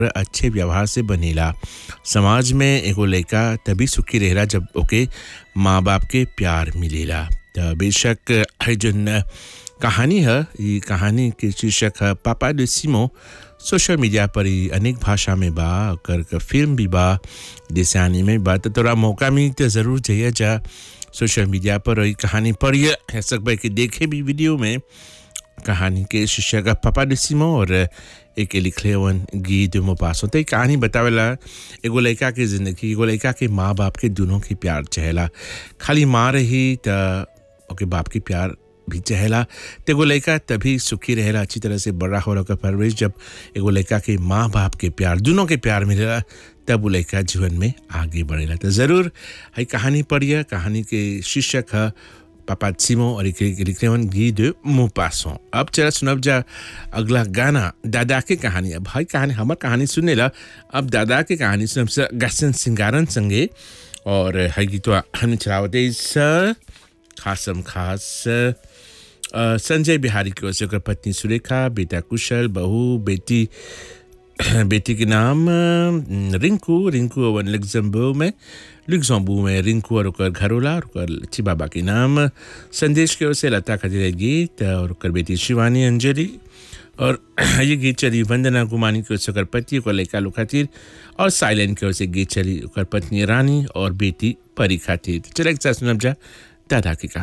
अच्छे व्यवहार से बनेला समाज में एगो लड़का तभी सुखी रहेला जब ओके माँ बाप के प्यार मिलेला त बेशक है जन कहानी है ये कहानी के शीर्षक है पापा de सिमो सोशल मीडिया पर ही अनेक भाषा में बा कर कर फिल्म भी बा दिशानी में बा तो तोरा मौका मिली तो ज़रूर जाइए जा सोशल मीडिया पर ये कहानी पढ़िए है सकबे कि देखे भी वीडियो में कहानी के शीर्षक है पापा de सिमो और एक लिखले वन गीत मो पास होते कहानी बतावेला एगो लड़का के जिंदगी एगो लड़का के माँ बाप के दोनों के प्यार चहेला खाली माँ रही त ओके बाप के प्यार भी चहेला तो एगो लड़का तभी सुखी रहेला अच्छी तरह से बड़ा हो रहा परवरिश जब एगो लड़का के माँ बाप के प्यार दोनों के प्यार मिलेला तब वो लड़का जीवन में आगे बढ़ेला तो ज़रूर है कहानी पढ़िए कहानी के शीर्षक है पापा सिमो और एक लिखने वन गी de Maupassant अब चला सुनब जा अगला गाना दादा के कहानी अब भाई कहानी हमार कहानी सुने ला अब दादा के कहानी सुनब से गसन सिंगारन संगे और है गीतवा हम चलावते स खासम खास अ, संजय बिहारी की ओर से ओकर पत्नी सुरेखा बेटा कुशल बहू बेटी बेटी के नाम अ, रिंकू रिंकू अवन लग्जमबर्ग में लग्जमबर्ग में रिंकू और ओकर घरोला और ओकर लच्छी बाबा के नाम संदेश की ओर से लता खजीरा गीत और ओकर बेटी शिवानी अंजलि और ये गीत चली वंदना गुमानी की ओर से ओकर पति ओकर लड़का लोग खातिर और साइलेंट की ओर से गीत चली ओकर पत्नी रानी और बेटी परी खातिर चले एक साथ सुनब जा दादा की कहानी